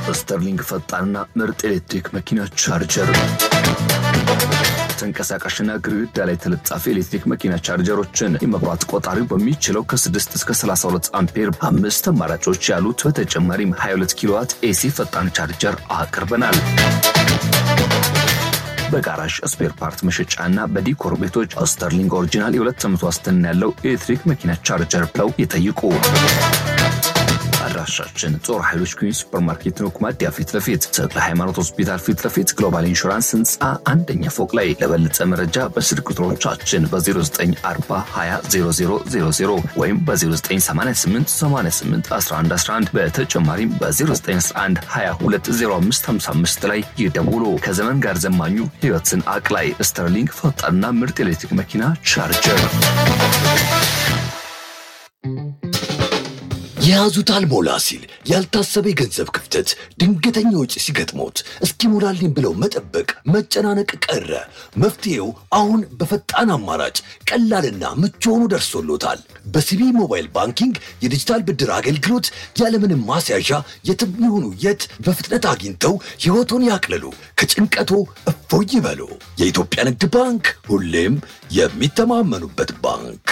ስተርሊንግ ፈጣንና ምርጥ ኤሌክትሪክ መኪና ቻርጀር ተንቀሳቃሽና ግድግዳ ላይ ተለጣፊ ኤሌክትሪክ መኪና ቻርጀሮችን የመብራት ቆጣሪው በሚችለው ከ6 እስከ 32 አምፔር አምስት አማራጮች ያሉት በተጨማሪም 22 ኪሎዋት ኤሲ ፈጣን ቻርጀር አቅርበናል። በጋራዥ ስፔር ፓርት መሸጫና በዲኮር ቤቶች ስተርሊንግ ኦሪጂናል የሁለት ዓመት ዋስትና ያለው ኤሌክትሪክ መኪና ቻርጀር ብለው ይጠይቁ። አድራሻችን ጦር ኃይሎች ኩኝ ሱፐርማርኬት ነው፣ ኩማዲያ ፊት ለፊት ተክለ ሃይማኖት ሆስፒታል ፊት ለፊት ግሎባል ኢንሹራንስ ህንፃ አንደኛ ፎቅ ላይ። ለበለጠ መረጃ በስልክ ቁጥሮቻችን በ0940200000 ወይም በ0988881111 በተጨማሪም በ0911220555 ላይ ይደውሉ። ከዘመን ጋር ዘማኙ ህይወትን አቅላይ ስተርሊንግ ፈጣንና ምርጥ ኤሌክትሪክ መኪና ቻርጀር የያዙት አልሞላ ሲል ያልታሰበ የገንዘብ ክፍተት፣ ድንገተኛ ወጪ ሲገጥሞት እስኪሞላልኝ ብለው መጠበቅ፣ መጨናነቅ ቀረ። መፍትሄው አሁን በፈጣን አማራጭ ቀላልና ምቹ ሆኖ ደርሶሎታል። በሲቢ ሞባይል ባንኪንግ የዲጂታል ብድር አገልግሎት ያለምንም ማስያዣ የትም ይሁኑ የት በፍጥነት አግኝተው ሕይወቶን ያቅልሉ፣ ከጭንቀቶ እፎይ ይበሉ። የኢትዮጵያ ንግድ ባንክ ሁሌም የሚተማመኑበት ባንክ።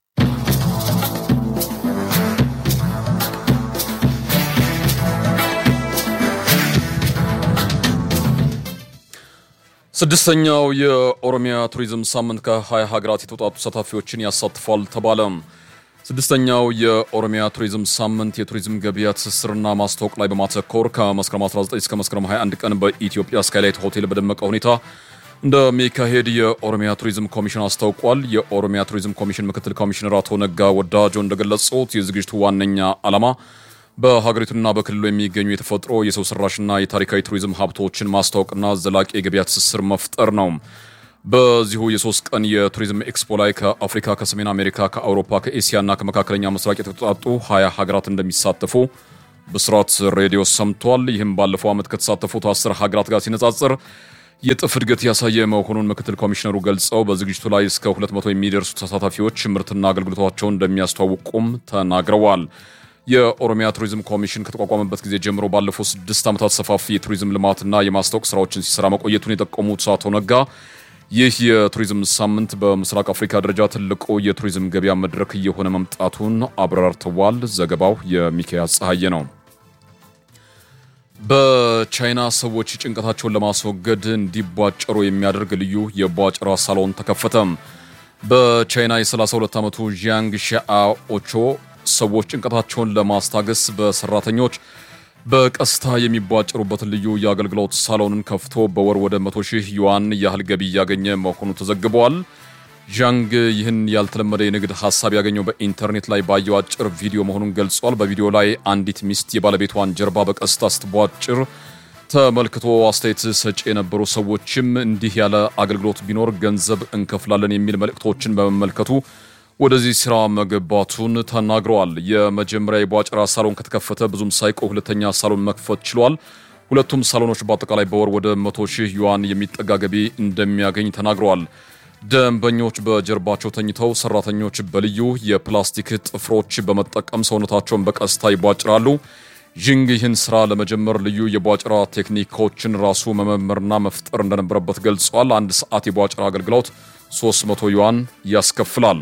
ስድስተኛው የኦሮሚያ ቱሪዝም ሳምንት ከ20 ሀገራት የተውጣጡ ተሳታፊዎችን ያሳትፋል ተባለ። ስድስተኛው የኦሮሚያ ቱሪዝም ሳምንት የቱሪዝም ገበያ ትስስርና ማስተዋወቅ ላይ በማተኮር ከመስከረም 19 እስከ መስከረም 21 ቀን በኢትዮጵያ ስካይላይት ሆቴል በደመቀ ሁኔታ እንደሚካሄድ የኦሮሚያ ቱሪዝም ኮሚሽን አስታውቋል። የኦሮሚያ ቱሪዝም ኮሚሽን ምክትል ኮሚሽነር አቶ ነጋ ወዳጆ እንደገለጹት የዝግጅቱ ዋነኛ ዓላማ በሀገሪቱና በክልሉ የሚገኙ የተፈጥሮ የሰው ሰራሽና የታሪካዊ ቱሪዝም ሀብቶችን ማስተዋወቅና ዘላቂ የገበያ ትስስር መፍጠር ነው። በዚሁ የሶስት ቀን የቱሪዝም ኤክስፖ ላይ ከአፍሪካ፣ ከሰሜን አሜሪካ፣ ከአውሮፓ፣ ከኤስያና ከመካከለኛ ምስራቅ የተውጣጡ ሀያ ሀገራት እንደሚሳተፉ ብስራት ሬዲዮ ሰምቷል። ይህም ባለፈው ዓመት ከተሳተፉት አስር ሀገራት ጋር ሲነጻጽር የጥፍ እድገት ያሳየ መሆኑን ምክትል ኮሚሽነሩ ገልጸው በዝግጅቱ ላይ እስከ 200 የሚደርሱ ተሳታፊዎች ምርትና አገልግሎታቸውን እንደሚያስተዋውቁም ተናግረዋል። የኦሮሚያ ቱሪዝም ኮሚሽን ከተቋቋመበት ጊዜ ጀምሮ ባለፉት ስድስት ዓመታት ሰፋፊ የቱሪዝም ልማትና የማስታወቅ ስራዎችን ሲሰራ መቆየቱን የጠቆሙት አቶ ነጋ ይህ የቱሪዝም ሳምንት በምስራቅ አፍሪካ ደረጃ ትልቁ የቱሪዝም ገበያ መድረክ እየሆነ መምጣቱን አብራርተዋል። ዘገባው የሚካኤል ፀሐዬ ነው። በቻይና ሰዎች ጭንቀታቸውን ለማስወገድ እንዲቧጨሩ የሚያደርግ ልዩ የቧጨራ ሳሎን ተከፈተ። በቻይና የ32 ዓመቱ ዢያንግ ሻኦቾ ሰዎች ጭንቀታቸውን ለማስታገስ በሰራተኞች በቀስታ የሚቧጭሩበትን ልዩ የአገልግሎት ሳሎንን ከፍቶ በወር ወደ 100 ሺህ ዩዋን ያህል ገቢ እያገኘ መሆኑ ተዘግቧል። ዣንግ ይህን ያልተለመደ የንግድ ሀሳብ ያገኘው በኢንተርኔት ላይ ባየው አጭር ቪዲዮ መሆኑን ገልጿል። በቪዲዮ ላይ አንዲት ሚስት የባለቤቷን ጀርባ በቀስታ ስትቧጭር ተመልክቶ አስተያየት ሰጪ የነበሩ ሰዎችም እንዲህ ያለ አገልግሎት ቢኖር ገንዘብ እንከፍላለን የሚል መልእክቶችን በመመልከቱ ወደዚህ ስራ መገባቱን ተናግረዋል። የመጀመሪያ የቧጨራ ሳሎን ከተከፈተ ብዙም ሳይቆይ ሁለተኛ ሳሎን መክፈት ችሏል። ሁለቱም ሳሎኖች በአጠቃላይ በወር ወደ 100 ሺህ ዩዋን የሚጠጋ ገቢ እንደሚያገኝ ተናግረዋል። ደንበኞች በጀርባቸው ተኝተው፣ ሰራተኞች በልዩ የፕላስቲክ ጥፍሮች በመጠቀም ሰውነታቸውን በቀስታ ይቧጭራሉ። ዥንግ ይህን ስራ ለመጀመር ልዩ የቧጭራ ቴክኒኮችን ራሱ መመመርና መፍጠር እንደነበረበት ገልጿል። አንድ ሰዓት የቧጭራ አገልግሎት 300 ዩዋን ያስከፍላል።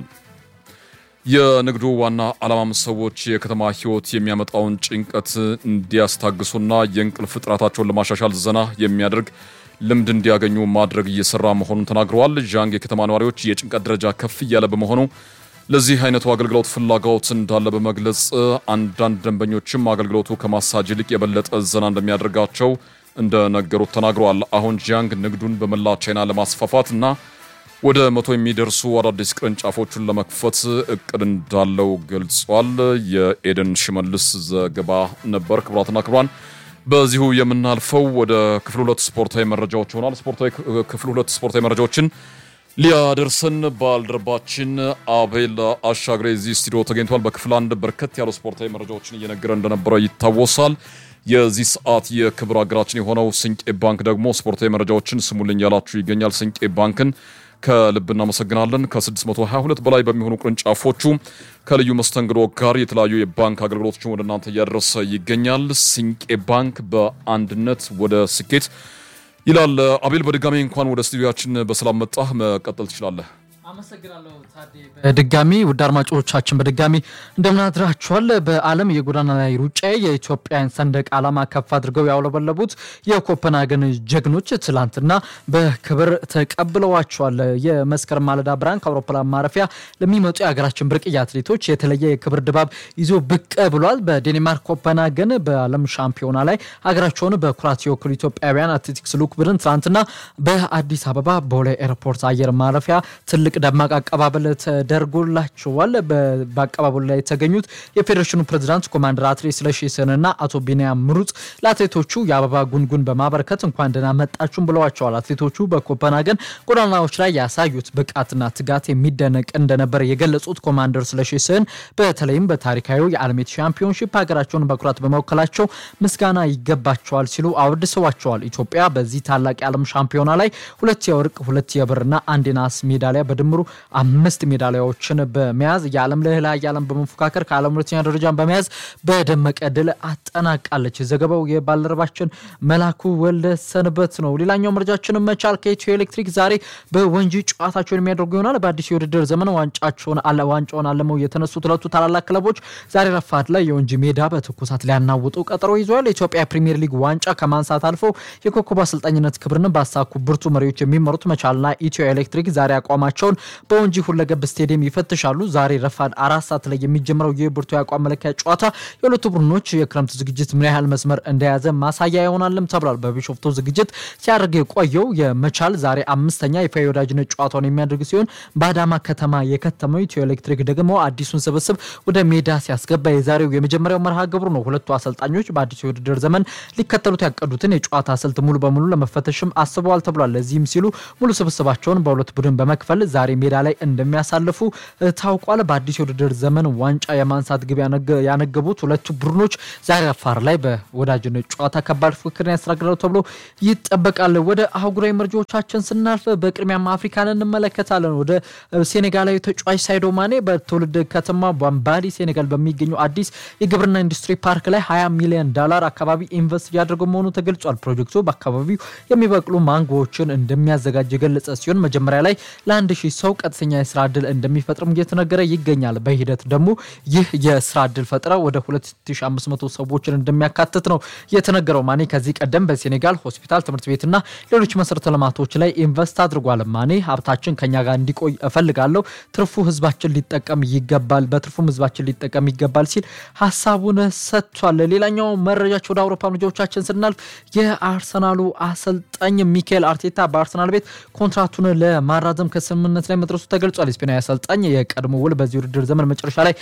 የንግዱ ዋና ዓላማም ሰዎች የከተማ ሕይወት የሚያመጣውን ጭንቀት እንዲያስታግሱና የእንቅልፍ ጥራታቸውን ለማሻሻል ዘና የሚያደርግ ልምድ እንዲያገኙ ማድረግ እየሰራ መሆኑን ተናግረዋል። ዣንግ የከተማ ነዋሪዎች የጭንቀት ደረጃ ከፍ እያለ በመሆኑ ለዚህ አይነቱ አገልግሎት ፍላጎት እንዳለ በመግለጽ አንዳንድ ደንበኞችም አገልግሎቱ ከማሳጅ ይልቅ የበለጠ ዘና እንደሚያደርጋቸው እንደነገሩት ተናግረዋል። አሁን ዣንግ ንግዱን በመላ ቻይና ለማስፋፋት እና ወደ መቶ የሚደርሱ አዳዲስ ቅርንጫፎቹን ለመክፈት እቅድ እንዳለው ገልጿል። የኤደን ሽመልስ ዘገባ ነበር። ክቡራትና ክቡራን በዚሁ የምናልፈው ወደ ክፍል ሁለት ስፖርታዊ መረጃዎች ይሆናል። ስፖርታዊ ክፍል ሁለት ስፖርታዊ መረጃዎችን ሊያደርሰን ባልደረባችን አቤል አሻግሬ እዚህ ስቱዲዮ ተገኝቷል። በክፍል አንድ በርከት ያሉ ስፖርታዊ መረጃዎችን እየነገረ እንደነበረ ይታወሳል። የዚህ ሰዓት የክብር አገራችን የሆነው ስንቄ ባንክ ደግሞ ስፖርታዊ መረጃዎችን ስሙልኝ ያላችሁ ይገኛል። ስንቄ ባንክን ከልብ እናመሰግናለን። ከ622 በላይ በሚሆኑ ቅርንጫፎቹ ከልዩ መስተንግዶ ጋር የተለያዩ የባንክ አገልግሎቶችን ወደ እናንተ እያደረሰ ይገኛል። ሲንቄ ባንክ በአንድነት ወደ ስኬት ይላል። አቤል በድጋሚ እንኳን ወደ ስቱዲያችን በሰላም መጣህ። መቀጠል ትችላለህ። አመሰግናለሁ ታዴ። በድጋሚ ውድ አድማጮቻችን በድጋሚ እንደምናድራችኋል። በዓለም የጎዳና ላይ ሩጫ የኢትዮጵያን ሰንደቅ ዓላማ ከፍ አድርገው ያውለበለቡት የኮፐንሃገን ጀግኖች ትላንትና በክብር ተቀብለዋቸዋል። የመስከረም ማለዳ ብርሃን ከአውሮፕላን ማረፊያ ለሚመጡ የሀገራችን ብርቅዬ አትሌቶች የተለየ የክብር ድባብ ይዞ ብቅ ብሏል። በዴንማርክ ኮፐንሃገን በዓለም ሻምፒዮና ላይ ሀገራቸውን በኩራት የወክሉ ኢትዮጵያውያን አትሌቲክስ ልዑክ ቡድን ትላንትና በአዲስ አበባ ቦሌ ኤርፖርት አየር ማረፊያ ትልቅ ደማቅ አቀባበል ተደርጎላቸዋል። በአቀባበሉ ላይ የተገኙት የፌዴሬሽኑ ፕሬዚዳንት ኮማንደር አትሌት ስለሺ ስህንና አቶ ቢንያም ምሩጽ ለአትሌቶቹ የአበባ ጉንጉን በማበረከት እንኳን ደህና መጣችሁም ብለዋቸዋል። አትሌቶቹ በኮፐንሃገን ጎዳናዎች ላይ ያሳዩት ብቃትና ትጋት የሚደነቅ እንደነበር የገለጹት ኮማንደር ስለሺ ስህን በተለይም በታሪካዊ የዓለም ሻምፒዮንሺፕ ሀገራቸውን በኩራት በመወከላቸው ምስጋና ይገባቸዋል ሲሉ አወድሰዋቸዋል። ኢትዮጵያ በዚህ ታላቅ የዓለም ሻምፒዮና ላይ ሁለት የወርቅ ሁለት የብርና አንድ የናስ ሜዳሊያ በድምሩ አምስት ሜዳሊያዎችን በመያዝ የዓለም ልዕለ ኃያላን በመፎካከር ከዓለም ሁለተኛ ደረጃን በመያዝ በደመቀ ድል አጠናቃለች። ዘገባው የባልደረባችን መላኩ ወልደ ሰንበት ነው። ሌላኛው መረጃችን መቻል ከኢትዮ ኤሌክትሪክ ዛሬ በወንጂ ጨዋታቸውን የሚያደርጉ ይሆናል። በአዲስ የውድድር ዘመን ዋንጫቸውን ዋንጫውን አለመው የተነሱት ሁለቱ ታላላቅ ክለቦች ዛሬ ረፋድ ላይ የወንጂ ሜዳ በትኩሳት ሊያናውጡ ቀጠሮ ይዘዋል። የኢትዮጵያ ፕሪሚየር ሊግ ዋንጫ ከማንሳት አልፎ የኮከብ አሰልጣኝነት ክብርን ባሳኩ ብርቱ መሪዎች የሚመሩት መቻልና ኢትዮ ኤሌክትሪክ ዛሬ አቋማቸውን በወንጂ ሁለገብ ስቴዲየም ይፈትሻሉ። ዛሬ ረፋድ አራት ሰዓት ላይ የሚጀምረው ይህ ብርቱ የአቋም መለኪያ ጨዋታ የሁለቱ ቡድኖች የክረምት ዝግጅት ምን ያህል መስመር እንደያዘ ማሳያ ይሆናልም ተብሏል። በቢሾፍቱ ዝግጅት ሲያደርግ የቆየው የመቻል ዛሬ አምስተኛ ይፋ የወዳጅነት ጨዋታውን የሚያደርግ ሲሆን በአዳማ ከተማ የከተመው ኢትዮ ኤሌክትሪክ ደግሞ አዲሱን ስብስብ ወደ ሜዳ ሲያስገባ የዛሬው የመጀመሪያው መርሃ ግብሩ ነው። ሁለቱ አሰልጣኞች በአዲሱ የውድድር ዘመን ሊከተሉት ያቀዱትን የጨዋታ ስልት ሙሉ በሙሉ ለመፈተሽም አስበዋል ተብሏል። ለዚህም ሲሉ ሙሉ ስብስባቸውን በሁለት ቡድን በመክፈል ዛሬ ሜዳ ላይ እንደሚያሳልፉ ታውቋል። በአዲስ የውድድር ዘመን ዋንጫ የማንሳት ግብ ያነገቡት ሁለቱ ቡድኖች ዛሬ አፋር ላይ በወዳጅነት ጨዋታ ከባድ ፉክክርን ያስተናግዳሉ ተብሎ ይጠበቃል። ወደ አህጉራዊ መረጃዎቻችን ስናልፍ በቅድሚያም አፍሪካን እንመለከታለን። ወደ ሴኔጋላዊ ተጫዋች ሳይዶ ማኔ በትውልድ ከተማ ባምባሊ ሴኔጋል በሚገኘው አዲስ የግብርና ኢንዱስትሪ ፓርክ ላይ 20 ሚሊዮን ዶላር አካባቢ ኢንቨስት እያደረገው መሆኑ ተገልጿል። ፕሮጀክቱ በአካባቢው የሚበቅሉ ማንጎዎችን እንደሚያዘጋጅ የገለጸ ሲሆን መጀመሪያ ላይ ለአንድ ሺህ ሰው ቀጥተኛ የስራ እድል እንደሚፈጥርም እየተነገረ ይገኛል። በሂደት ደግሞ ይህ የስራ እድል ፈጥራ ወደ 2500 ሰዎችን እንደሚያካትት ነው የተነገረው። ማኔ ከዚህ ቀደም በሴኔጋል ሆስፒታል፣ ትምህርት ቤትና ሌሎች መሰረተ ልማቶች ላይ ኢንቨስት አድርጓል። ማኔ ሀብታችን ከኛ ጋር እንዲቆይ እፈልጋለሁ፣ ትርፉ ህዝባችን ሊጠቀም ይገባል፣ በትርፉም ህዝባችን ሊጠቀም ይገባል ሲል ሀሳቡን ሰጥቷል። ሌላኛው መረጃቸው ወደ አውሮፓ መረጃዎቻችን ስናልፍ የአርሰናሉ አሰልጣኝ ሚካኤል አርቴታ በአርሰናል ቤት ኮንትራቱን ለማራዘም ከስምምነት ላይ መድረሱ ተገልጿል። ስፔናዊ አሰልጣኝ የቀድሞ ውል በዚህ ውድድር ዘመን መጨረሻ ላይ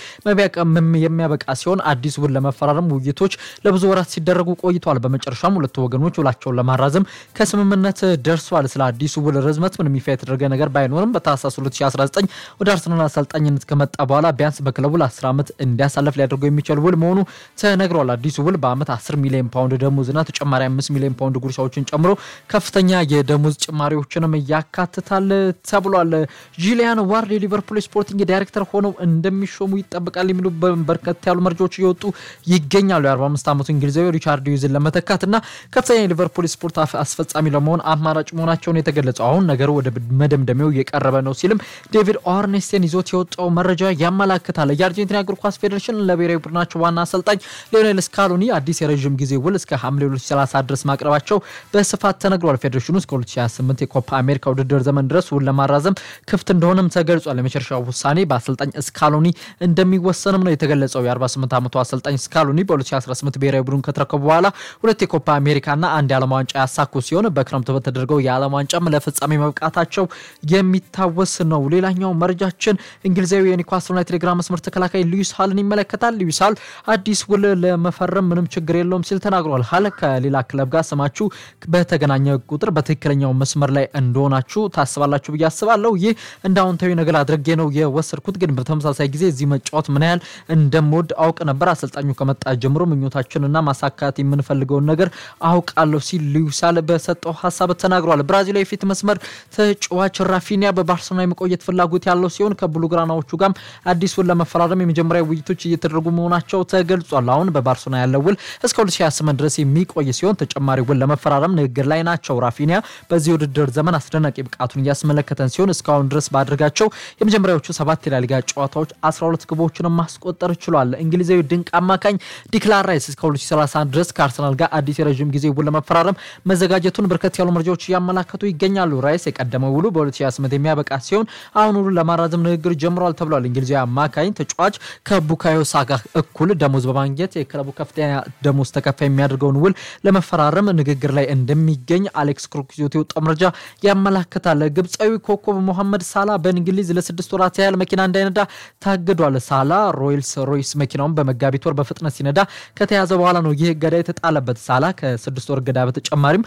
የሚያበቃ ሲሆን አዲስ ውል ለመፈራረም ውይይቶች ለብዙ ወራት ሲደረጉ ቆይተዋል። በመጨረሻም ሁለቱ ወገኖች ውላቸውን ለማራዘም ከስምምነት ደርሷል። ስለ አዲሱ ውል ርዝመት ምንም ይፋ የተደረገ ነገር ባይኖርም በታህሳስ 2019 ወደ አርሰናል አሰልጣኝነት ከመጣ በኋላ ቢያንስ በክለቡ ለ10 ዓመት እንዲያሳልፍ ሊያደርገው የሚችል ውል መሆኑ ተነግሯል። አዲሱ ውል በዓመት 10 ሚሊዮን ፓውንድ ደሞዝና ተጨማሪ 5 ሚሊዮን ፓውንድ ጉርሻዎችን ጨምሮ ከፍተኛ የደሞዝ ጭማሪዎችንም ያካትታል ተብሏል። ጂሊያን ዋርድ የሊቨርፑል ስፖርቲንግ ዳይሬክተር ሆነው እንደሚሾሙ ይጠበቃል የሚሉ በርከት ያሉ መረጃዎች እየወጡ ይገኛሉ። የ45 ዓመቱ እንግሊዛዊ ሪቻርድ ዩዝን ለመተካት እና ከፍተኛ የሊቨርፑል ስፖርት አስፈጻሚ ለመሆን አማራጭ መሆናቸውን የተገለጸው አሁን ነገሩ ወደ መደምደሚያው እየቀረበ ነው ሲልም ዴቪድ ኦርኔስቴን ይዞት የወጣው መረጃ ያመላክታል። የአርጀንቲና እግር ኳስ ፌዴሬሽን ለብሔራዊ ቡድናቸው ዋና አሰልጣኝ ሊዮኔል ስካሎኒ አዲስ የረዥም ጊዜ ውል እስከ ሐምሌ 2030 ድረስ ማቅረባቸው በስፋት ተነግሯል። ፌዴሬሽኑ እስከ 2028 የኮፓ አሜሪካ ውድድር ዘመን ድረስ ውል ለማራዘም ክፍት እንደሆነም ተገልጿል። የመጨረሻው ውሳኔ በአሰልጣኝ ስካሎኒ እንደሚወሰንም ነው የተገለጸው። የ48 ዓመቱ አሰልጣኝ ስካሎኒ በ2018 ብሔራዊ ቡድን ከተረከቡ በኋላ ሁለት የኮፓ አሜሪካና አንድ የዓለም ዋንጫ ያሳኩ ሲሆን በክረምቱ በተደረገው የዓለም ዋንጫም ለፍጻሜ መብቃታቸው የሚታወስ ነው። ሌላኛው መረጃችን እንግሊዛዊ የኒውካስል ዩናይትድ የግራ መስመር ተከላካይ ሉዊስ ሃልን ይመለከታል። ሉዊስ ሃል አዲስ ውል ለመፈረም ምንም ችግር የለውም ሲል ተናግሯል። ሃል ከሌላ ክለብ ጋር ስማችሁ በተገናኘ ቁጥር በትክክለኛው መስመር ላይ እንደሆናችሁ ታስባላችሁ ብዬ አስባለሁ። ይህ እንደ አዎንታዊ ነገር አድርጌ ነው የወሰድኩት። ግን በተመሳሳይ ጊዜ እዚህ መጫወት ምን ያህል እንደምወድ አውቅ ነበር። አሰልጣኙ ከመጣ ጀምሮ ምኞታችንና ማሳካት የምንፈልገውን ነገር አውቃለሁ ሲል ሉዊሳል በሰጠው ሀሳብ ተናግሯል። ብራዚላዊ የፊት መስመር ተጫዋች ራፊኒያ በባርሰሎና የመቆየት ፍላጎት ያለው ሲሆን ከብሉግራናዎቹ ጋርም አዲስ ውል ለመፈራረም የመጀመሪያ ውይይቶች እየተደረጉ መሆናቸው ተገልጿል። አሁን በባርሰሎና ያለው ውል እስከ 2028 ድረስ የሚቆይ ሲሆን ተጨማሪ ውል ለመፈራረም ንግግር ላይ ናቸው። ራፊኒያ በዚህ ውድድር ዘመን አስደናቂ ብቃቱን እያስመለከተን ሲሆን እስካሁን ድረስ ባደረጋቸው የመጀመሪያዎቹ ሰባት የላሊጋ ጨዋታዎች 12 ግቦችን ማስቆጠር ችሏል። እንግሊዛዊ ድንቅ አማካኝ ዲክላን ራይስ እስከ 2031 ድረስ ከአርሰናል ጋር አዲስ የረዥም ጊዜ ውል ለመፈራረም መዘጋጀቱን በርከት ያሉ መረጃዎች እያመላከቱ ይገኛሉ። ራይስ የቀደመው ውሉ በ2028 የሚያበቃ ሲሆን አሁን ውሉ ለማራዘም ንግግር ጀምሯል ተብሏል። እንግሊዛዊ አማካኝ ተጫዋች ከቡካዮ ሳካ እኩል ደሞዝ በማግኘት የክለቡ ከፍተኛ ደሞዝ ተከፋይ የሚያደርገውን ውል ለመፈራረም ንግግር ላይ እንደሚገኝ አሌክስ ክሩክ ይዞት የወጣው መረጃ ያመላክታል። ግብፃዊ ኮከብ ሞሐመድ ሳላ በእንግሊዝ ለስድስት ወራት ያህል መኪና እንዳይነዳ ታግዷል። ሳላ ሮይልስ ሮይስ መኪናውን በመጋቢት ወር በፍጥነት ሲነዳ ከተያዘ በኋላ ነው ይህ እገዳ የተጣለበት። ሳላ ከስድስት ወር እገዳ በተጨማሪም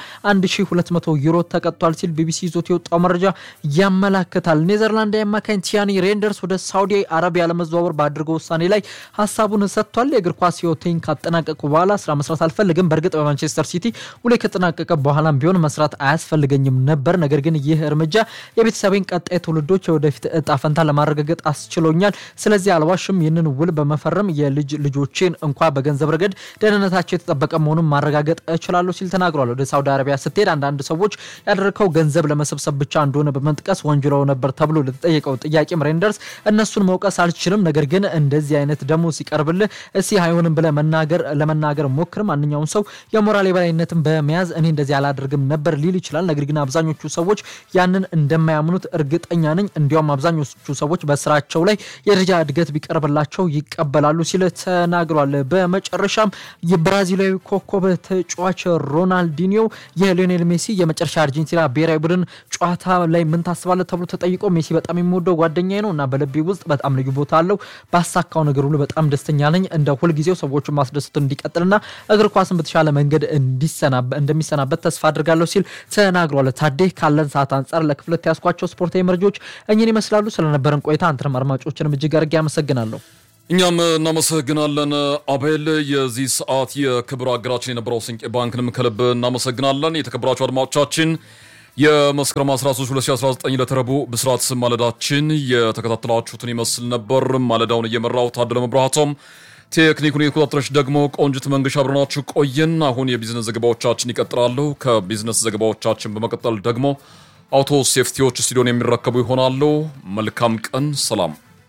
1200 ዩሮ ተቀጥቷል ሲል ቢቢሲ ይዞት የወጣው መረጃ ያመላክታል። ኔዘርላንድ አማካኝ ቲያኒ ሬንደርስ ወደ ሳውዲ አረቢያ ለመዘዋወር ባደረገው ውሳኔ ላይ ሀሳቡን ሰጥቷል። የእግር ኳስ ህይወቴን ካጠናቀቁ በኋላ ስራ መስራት አልፈልግም። በእርግጥ በማንቸስተር ሲቲ ውሌ ከተጠናቀቀ በኋላም ቢሆን መስራት አያስፈልገኝም ነበር። ነገር ግን ይህ እርምጃ የቤተሰቤን ቀጣይ ትውልዶች የወደፊት እጣ ፈንታ ለማረጋገጥ አስችሎኛል። ስለዚህ አልዋሽም። ይህንን ውል በመፈረም የልጅ ልጆቼን እንኳ በገንዘብ ረገድ ደህንነታቸው የተጠበቀ መሆኑን ማረጋገጥ እችላለሁ ሲል ተናግሯል። ወደ ሳውዲ አረቢያ ስትሄድ አንዳንድ ሰዎች ያደረከው ገንዘብ ለመሰብሰብ ብቻ እንደሆነ በመጥቀስ ወንጅለው ነበር ተብሎ ለተጠየቀው ጥያቄም ሬንደርስ እነሱን መውቀስ አልችልም፣ ነገር ግን እንደዚህ አይነት ደግሞ ሲቀርብልህ እስቲ አይሆንም ብለህ መናገር ለመናገር ሞክር። ማንኛውም ሰው የሞራል የበላይነትን በመያዝ እኔ እንደዚህ አላደርግም ነበር ሊል ይችላል። ነገር ግን አብዛኞቹ ሰዎች ያንን እንደማያምኑት እርግጠኛ ነኝ። እንዲያውም አብዛኞቹ ሰዎች በስራቸው ላይ የደረጃ እድገት ቢቀርብላቸው ይቀበላሉ ሲል ተናግሯል። በመጨረሻም የብራዚላዊ ኮከብ ተጫዋች ሮናልዲኒዮ የሊዮኔል ሜሲ የመጨረሻ አርጀንቲና ብሔራዊ ቡድን ጨዋታ ላይ ምን ታስባለህ ተብሎ ተጠይቆ ሜሲ በጣም የምወደው ጓደኛዬ ነው እና በልቤ ውስጥ በጣም ልዩ ቦታ አለው። ባሳካው ነገር ሁሉ በጣም ደስተኛ ነኝ። እንደ ሁልጊዜው ሰዎችን ማስደሰቱ እንዲቀጥልና እግር ኳስን በተሻለ መንገድ እንደሚሰናበት ተስፋ አድርጋለሁ ሲል ተናግሯል። ታዴ ካለን ሰዓት አንጻር ለክፍለት ያስኳቸው ስፖርታዊ መረጃዎች እኚህን ይመስላሉ። ስለነበረን ቆይታ አንተንም አድማጮችንም እጅግ አድርጌ አመሰግናለሁ። እኛም እናመሰግናለን አቤል። የዚህ ሰዓት የክብር አገራችን የነበረው ስንቄ ባንክንም ከልብ እናመሰግናለን። የተከበራችሁ አድማጮቻችን የመስከረም 13 2019 ለተረቡ ብስራት ማለዳችን የተከታተላችሁትን ይመስል ነበር። ማለዳውን እየመራው ታደለ መብራቶም፣ ቴክኒኩን የተቆጣጠረች ደግሞ ቆንጅት መንገሻ አብረናችሁ ቆየን። አሁን የቢዝነስ ዘገባዎቻችን ይቀጥላሉ። ከቢዝነስ ዘገባዎቻችን በመቀጠል ደግሞ አውቶ ሴፍቲዎች ስቱዲዮን የሚረከቡ ይሆናሉ። መልካም ቀን፣ ሰላም።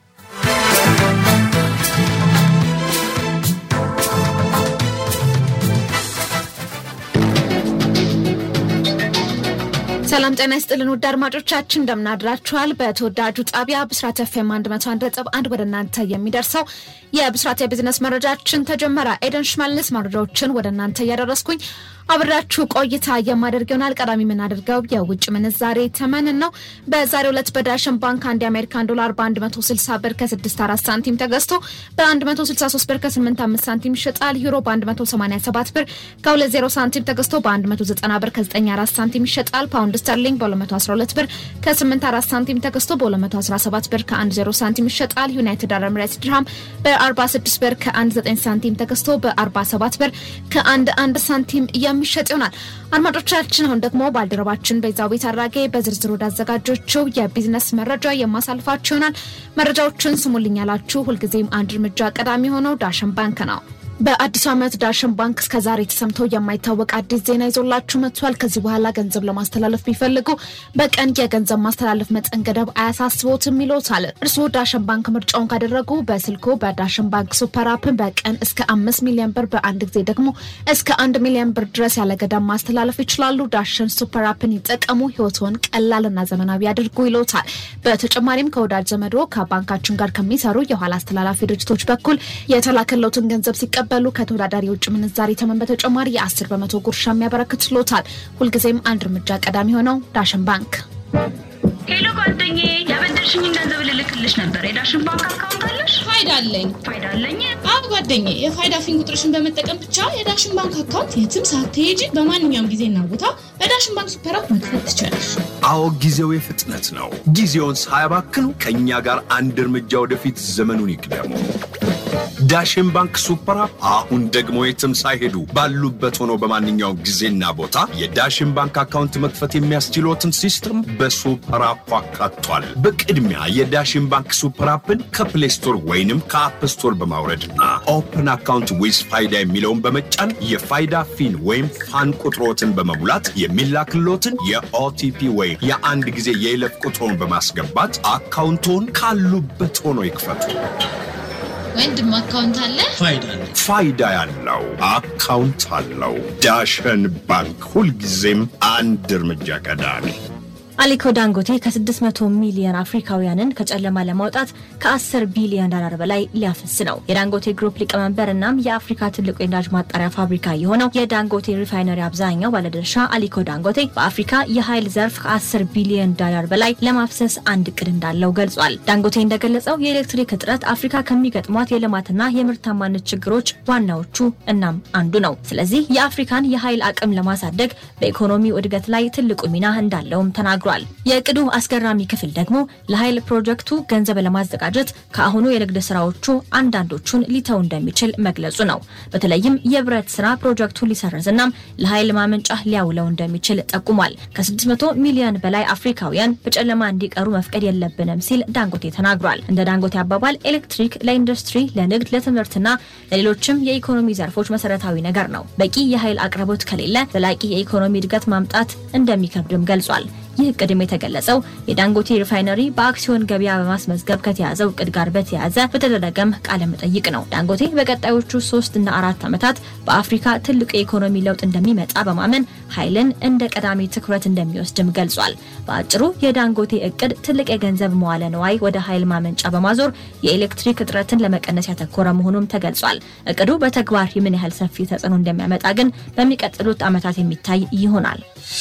ሰላም ጤና ይስጥልን ውድ አድማጮቻችን እንደምናድራችኋል። በተወዳጁ ጣቢያ ብስራት ኤፍኤም 101.1 ወደ እናንተ የሚደርሰው የብስራት የቢዝነስ መረጃችን ተጀመረ። ኤደን ሽመልስ መረጃዎችን ወደ እናንተ እያደረስኩኝ አብራችሁ ቆይታ የማደርግ ይሆናል። ቀዳሚ የምናደርገው የውጭ ምንዛሬ ተመንን ነው። በዛሬው ዕለት በዳሽን ባንክ አንድ የአሜሪካን ዶላር በ160 ብር ከ64 ሳንቲም ተገዝቶ በ163 ብር ከ85 ሳንቲም ይሸጣል። ዩሮ በ187 ብር ከ20 ሳንቲም ተገዝቶ በ190 ብር ከ94 ሳንቲም ይሸጣል። ፓውንድ ስተርሊንግ በ212 ብር ከ84 ሳንቲም ተገዝቶ በ217 ብር ከ10 ሳንቲም ይሸጣል። ዩናይትድ አረብ ኤሚሬትስ ድርሃም በ46 ብር ከ19 ሳንቲም ተገዝቶ በ47 ብር ከ11 ሳንቲም የሚሸጥ ይሆናል። አድማጮቻችን አሁን ደግሞ ባልደረባችን ቤዛዊት አራጌ በዝርዝር ወዳዘጋጆችው የቢዝነስ መረጃ የማሳልፋችሁ ይሆናል። መረጃዎችን ስሙልኝ ያላችሁ ሁልጊዜም አንድ እርምጃ ቀዳሚ ሆነው ዳሽን ባንክ ነው። በአዲሱ ዓመት ዳሽን ባንክ እስከዛሬ ተሰምቶ የማይታወቅ አዲስ ዜና ይዞላችሁ መጥቷል። ከዚህ በኋላ ገንዘብ ለማስተላለፍ ቢፈልጉ በቀን የገንዘብ ማስተላለፍ መጠን ገደብ አያሳስቦትም ይሎታል። እርስዎ ዳሽን ባንክ ምርጫውን ካደረጉ በስልኮ በዳሽን ባንክ ሱፐር አፕን በቀን እስከ አምስት ሚሊዮን ብር በአንድ ጊዜ ደግሞ እስከ አንድ ሚሊዮን ብር ድረስ ያለ ገደብ ማስተላለፍ ይችላሉ። ዳሽን ሱፐር አፕን ይጠቀሙ፣ ህይወትዎን ቀላልና ዘመናዊ ያድርጉ ይሎታል። በተጨማሪም ከወዳጅ ዘመዶ ከባንካችን ጋር ከሚሰሩ የኋላ አስተላላፊ ድርጅቶች በኩል የተላከለውትን ገንዘብ ሲቀ በሉ ከተወዳዳሪ የውጭ ምንዛሪ ተመን በተጨማሪ የ10 በመቶ ጉርሻ የሚያበረክትሎታል። ሁልጊዜም አንድ እርምጃ ቀዳሚ ሆነው ዳሽን ባንክ። ሄሎ ጓደኛዬ፣ ያበደር ያልሽኝን ገንዘብ ልልክልሽ ነበር። የዳሽን ባንክ አካውንት አለሽ? ፋይዳ አለኝ። ፋይዳ አለኝ። አዎ ጓደኛዬ፣ የፋይዳ ፊን ቁጥርሽን በመጠቀም ብቻ የዳሽን ባንክ አካውንት የትም ሳትሄጂ በማንኛውም ጊዜና ቦታ በዳሽን ባንክ ሱፐር አፕ መክፈት ትችላለሽ። አዎ ጊዜው የፍጥነት ነው። ጊዜውን ሳያባክኑ ከእኛ ጋር አንድ እርምጃ ወደፊት ዘመኑን ይቅደሙ። ዳሽን ባንክ ሱፐር አፕ አሁን ደግሞ የትም ሳይሄዱ ባሉበት ሆነው በማንኛውም ጊዜና ቦታ የዳሽን ባንክ አካውንት መክፈት የሚያስችሎትን ሲስተም በሱፐር አፑ አካቷል። በቅድሚያ የዳሽን ባንክ ሱፐር አፕን ከፕሌይ ስቶር ወይንም ከአፕ ስቶር በማውረድና ኦፕን አካውንት ዊዝ ፋይዳ የሚለውን በመጫን የፋይዳ ፊን ወይም ፋን ቁጥሮትን በመሙላት የሚላክሎትን የኦቲፒ ወይም የአንድ ጊዜ የይለፍ ቁጥሮን በማስገባት አካውንቶን ካሉበት ሆኖ ይክፈቱ። ወንድም አካውንት አለ? ፋይዳ ያለው አካውንት አለው። ዳሸን ባንክ ሁልጊዜም አንድ እርምጃ ቀዳሚ። አሊኮ ዳንጎቴ ከ600 ሚሊዮን አፍሪካውያንን ከጨለማ ለማውጣት ከ10 ቢሊዮን ዶላር በላይ ሊያፈስ ነው። የዳንጎቴ ግሩፕ ሊቀመንበር እናም የአፍሪካ ትልቁ የነዳጅ ማጣሪያ ፋብሪካ የሆነው የዳንጎቴ ሪፋይነሪ አብዛኛው ባለድርሻ አሊኮ ዳንጎቴ በአፍሪካ የኃይል ዘርፍ ከ10 ቢሊዮን ዶላር በላይ ለማፍሰስ አንድ እቅድ እንዳለው ገልጿል። ዳንጎቴ እንደገለጸው የኤሌክትሪክ እጥረት አፍሪካ ከሚገጥሟት የልማትና የምርታማነት ችግሮች ዋናዎቹ እናም አንዱ ነው። ስለዚህ የአፍሪካን የኃይል አቅም ለማሳደግ በኢኮኖሚው እድገት ላይ ትልቁ ሚና እንዳለውም ተናግሯል። የእቅዱ አስገራሚ ክፍል ደግሞ ለኃይል ፕሮጀክቱ ገንዘብ ለማዘጋጀት ከአሁኑ የንግድ ስራዎቹ አንዳንዶቹን ሊተው እንደሚችል መግለጹ ነው። በተለይም የብረት ስራ ፕሮጀክቱን ሊሰርዝናም ለኃይል ማመንጫ ሊያውለው እንደሚችል ጠቁሟል። ከ600 ሚሊዮን በላይ አፍሪካውያን በጨለማ እንዲቀሩ መፍቀድ የለብንም ሲል ዳንጎቴ ተናግሯል። እንደ ዳንጎቴ አባባል ኤሌክትሪክ ለኢንዱስትሪ፣ ለንግድ፣ ለትምህርትና ለሌሎችም የኢኮኖሚ ዘርፎች መሰረታዊ ነገር ነው። በቂ የኃይል አቅርቦት ከሌለ ዘላቂ የኢኮኖሚ እድገት ማምጣት እንደሚከብድም ገልጿል። ይህ እቅድም የተገለጸው የዳንጎቴ ሪፋይነሪ በአክሲዮን ገበያ በማስመዝገብ ከተያዘው እቅድ ጋር በተያያዘ በተደረገም ቃለ መጠይቅ ነው። ዳንጎቴ በቀጣዮቹ ሶስት እና አራት ዓመታት በአፍሪካ ትልቁ የኢኮኖሚ ለውጥ እንደሚመጣ በማመን ኃይልን እንደ ቀዳሚ ትኩረት እንደሚወስድም ገልጿል። በአጭሩ የዳንጎቴ እቅድ ትልቅ የገንዘብ መዋለ ንዋይ ወደ ኃይል ማመንጫ በማዞር የኤሌክትሪክ እጥረትን ለመቀነስ ያተኮረ መሆኑም ተገልጿል። እቅዱ በተግባር ምን ያህል ሰፊ ተጽዕኖ እንደሚያመጣ ግን በሚቀጥሉት ዓመታት የሚታይ ይሆናል።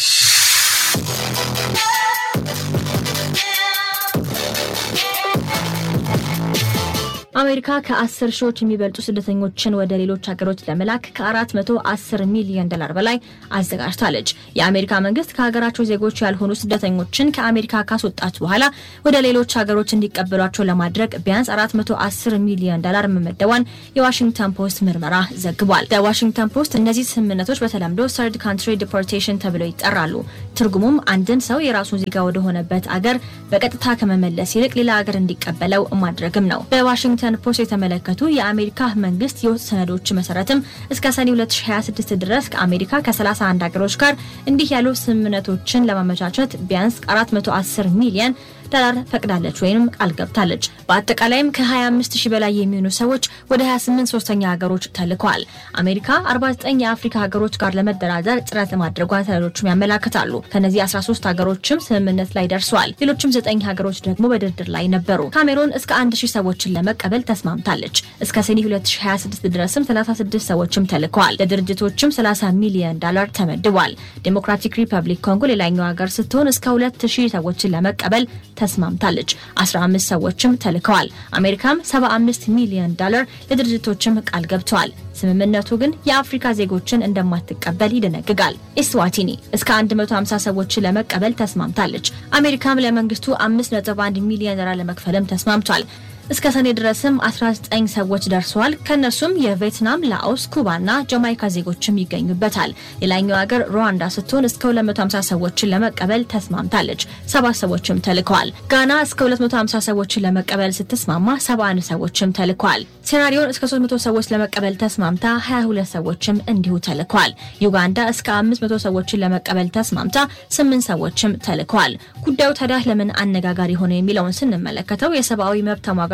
አሜሪካ ከ10 ሺዎች የሚበልጡ ስደተኞችን ወደ ሌሎች ሀገሮች ለመላክ ከ410 ሚሊዮን ዶላር በላይ አዘጋጅታለች። የአሜሪካ መንግስት ከሀገራቸው ዜጎች ያልሆኑ ስደተኞችን ከአሜሪካ ካስወጣች በኋላ ወደ ሌሎች ሀገሮች እንዲቀበሏቸው ለማድረግ ቢያንስ 410 ሚሊዮን ዶላር መመደቧን የዋሽንግተን ፖስት ምርመራ ዘግቧል። ዋሽንግተን ፖስት እነዚህ ስምምነቶች በተለምዶ ሰርድ ካንትሪ ዲፖርቴሽን ተብለው ይጠራሉ። ትርጉሙም አንድን ሰው የራሱን ዜጋ ወደሆነበት አገር በቀጥታ ከመመለስ ይልቅ ሌላ ሀገር እንዲቀበለው ማድረግም ነው። በዋሽንግተን ፖስት የተመለከቱ የአሜሪካ መንግስት የውስጥ ሰነዶች መሰረትም እስከ ሰኔ 2026 ድረስ ከአሜሪካ ከ31 ሀገሮች ጋር እንዲህ ያሉ ስምምነቶችን ለማመቻቸት ቢያንስ 410 ሚሊዮን ዶላር ፈቅዳለች ወይም ቃል ገብታለች። በአጠቃላይም ከ25 ሺህ በላይ የሚሆኑ ሰዎች ወደ 28 ሶስተኛ ሀገሮች ተልከዋል። አሜሪካ 49 የአፍሪካ ሀገሮች ጋር ለመደራደር ጥረት ማድረጓን ሰነዶችም ያመላክታሉ። ከነዚህ 13 ሀገሮችም ስምምነት ላይ ደርሰዋል። ሌሎችም 9 ሀገሮች ደግሞ በድርድር ላይ ነበሩ። ካሜሮን እስከ 1000 ሰዎችን ለመቀበል ተስማምታለች። እስከ ሰኔ 2026 ድረስም 36 ሰዎችም ተልከዋል። ለድርጅቶችም 30 ሚሊዮን ዶላር ተመድቧል። ዴሞክራቲክ ሪፐብሊክ ኮንጎ ሌላኛው ሀገር ስትሆን እስከ 2000 ሰዎችን ለመቀበል ተስማምታለች። 15 ሰዎችም ተልከዋል። አሜሪካም 75 ሚሊዮን ዶላር ለድርጅቶችም ቃል ገብተዋል። ስምምነቱ ግን የአፍሪካ ዜጎችን እንደማትቀበል ይደነግጋል። ኢስዋቲኒ እስከ 150 ሰዎችን ለመቀበል ተስማምታለች። አሜሪካም ለመንግስቱ 5.1 ሚሊዮን ዶላር ለመክፈልም ተስማምቷል። እስከ ሰኔ ድረስም 19 ሰዎች ደርሰዋል። ከእነርሱም የቪየትናም፣ ላኦስ፣ ኩባና ጃማይካ ዜጎችም ይገኙበታል። ሌላኛው ሀገር ሩዋንዳ ስትሆን እስከ 250 ሰዎችን ለመቀበል ተስማምታለች። ሰባት ሰዎችም ተልከዋል። ጋና እስከ 250 ሰዎችን ለመቀበል ስትስማማ 71 ሰዎችም ተልከዋል። ሴራሊዮን እስከ 300 ሰዎች ለመቀበል ተስማምታ 22 ሰዎችም እንዲሁ ተልከዋል። ዩጋንዳ እስከ 500 ሰዎችን ለመቀበል ተስማምታ 8 ሰዎችም ተልከዋል። ጉዳዩ ታዲያ ለምን አነጋጋሪ ሆነ የሚለውን ስንመለከተው የሰብአዊ መብት ተሟጋ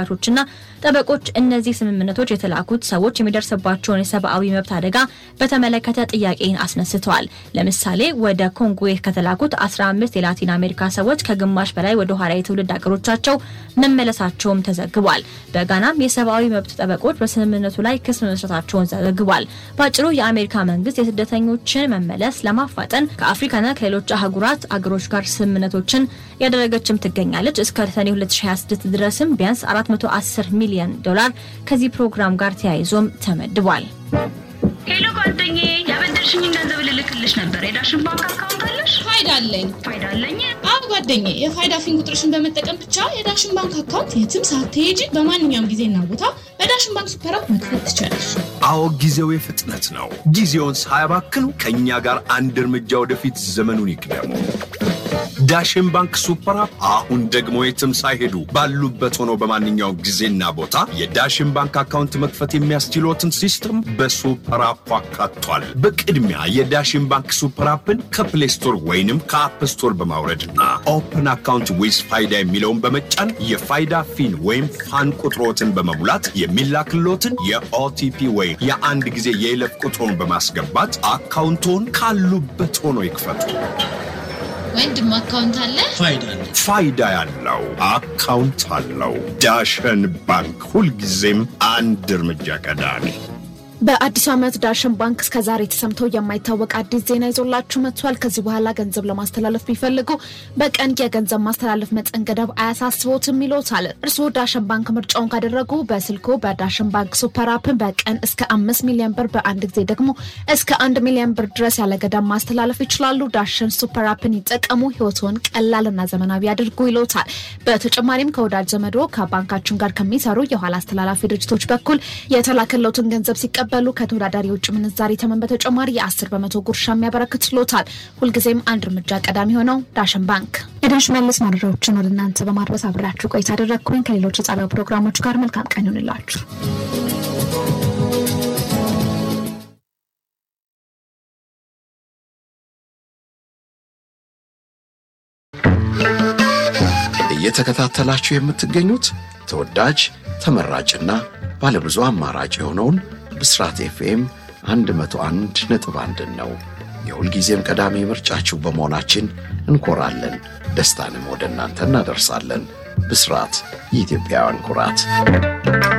ተሟጋቾችና ጠበቆች እነዚህ ስምምነቶች የተላኩት ሰዎች የሚደርስባቸውን የሰብአዊ መብት አደጋ በተመለከተ ጥያቄን አስነስተዋል። ለምሳሌ ወደ ኮንጎ ከተላኩት 15 የላቲን አሜሪካ ሰዎች ከግማሽ በላይ ወደ ኋላ የትውልድ ሀገሮቻቸው መመለሳቸውም ተዘግቧል። በጋናም የሰብአዊ መብት ጠበቆች በስምምነቱ ላይ ክስ መመስረታቸውን ዘግቧል። በአጭሩ የአሜሪካ መንግስት የስደተኞችን መመለስ ለማፋጠን ከአፍሪካና ከሌሎች አህጉራት አገሮች ጋር ስምምነቶችን ያደረገችም ትገኛለች። እስከ ሰኔ 2026 ድረስም ቢያንስ 410 ሚሊዮን ዶላር ከዚህ ፕሮግራም ጋር ተያይዞም ተመድቧል። ሄሎ ጓደኛዬ፣ ያበደርሽኝን ገንዘብ ልልክልሽ ነበር። የዳሽን ባንክ አካውንት አለሽ? ፋይዳ አለኝ። ፋይዳ አለኝ። አዎ ጓደኛዬ፣ የፋይዳ ፊን ቁጥርሽን በመጠቀም ብቻ የዳሽን ባንክ አካውንት የትም ሳትሄጂ በማንኛውም ጊዜና ቦታ በዳሽን ባንክ ሱፐር አፕ መክፈት ትችላለሽ። አዎ ጊዜው የፍጥነት ነው። ጊዜውን ሳያባክኑ ከእኛ ጋር አንድ እርምጃ ወደፊት ዘመኑን ይቅደሙ። ዳሽን ባንክ ሱፐር አፕ አሁን ደግሞ የትም ሳይሄዱ ባሉበት ሆነው በማንኛውም ጊዜና ቦታ የዳሽን ባንክ አካውንት መክፈት የሚያስችሎትን ሲስተም በሱፐር አፑ አካቷል። በቅድሚያ የዳሽን ባንክ ሱፐር አፕን ከፕሌይ ስቶር ወይንም ከአፕ ስቶር በማውረድና ኦፕን አካውንት ዊዝ ፋይዳ የሚለውን በመጫን የፋይዳ ፊን ወይም ፋን ቁጥሮትን በመሙላት የሚላክሎትን የኦቲፒ ወይም የአንድ ጊዜ የይለፍ ቁጥሮን በማስገባት አካውንቶን ካሉበት ሆኖ ይክፈቱ። ወንድም አካውንት አለ? ፋይዳ ያለው አካውንት አለው። ዳሸን ባንክ ሁልጊዜም አንድ እርምጃ ቀዳሚ። በአዲሱ ዓመት ዳሽን ባንክ እስከ ዛሬ ተሰምቶ የማይታወቅ አዲስ ዜና ይዞላችሁ መጥቷል። ከዚህ በኋላ ገንዘብ ለማስተላለፍ ቢፈልጉ በቀን የገንዘብ ማስተላለፍ መጠን ገደብ አያሳስቦትም ይሎታል። እርስዎ ዳሽን ባንክ ምርጫውን ካደረጉ በስልኮ በዳሽን ባንክ ሱፐር አፕን በቀን እስከ አምስት ሚሊዮን ብር በአንድ ጊዜ ደግሞ እስከ አንድ ሚሊዮን ብር ድረስ ያለ ገደብ ማስተላለፍ ይችላሉ። ዳሽን ሱፐር አፕን ይጠቀሙ፣ ህይወትዎን ቀላልና ዘመናዊ ያድርጉ ይሎታል። በተጨማሪም ከወዳጅ ዘመዶ ከባንካችን ጋር ከሚሰሩ የኋላ አስተላላፊ ድርጅቶች በኩል የተላከለውትን ገንዘብ ሲቀበሉ ከተወዳዳሪ የውጭ ምንዛሪ ተመን በተጨማሪ የአስር በመቶ ጉርሻ የሚያበረክት ችሎታል። ሁልጊዜም አንድ እርምጃ ቀዳሚ ሆነው ዳሽን ባንክ። ኤደን ሽመልስ መረጃዎችን ወደ እናንተ በማድረስ አብሬያችሁ ቆይታ አደረግኩኝ። ከሌሎች የጣቢያው ፕሮግራሞች ጋር መልካም ቀን ይሁንላችሁ። እየተከታተላችሁ የምትገኙት ተወዳጅ ተመራጭና ባለብዙ አማራጭ የሆነውን ብስራት ኤፍኤም 101 ነጥብ አንድን ነው። የሁልጊዜም ቀዳሚ ምርጫችሁ በመሆናችን እንኮራለን። ደስታንም ወደ እናንተ እናደርሳለን። ብስራት የኢትዮጵያውያን ኩራት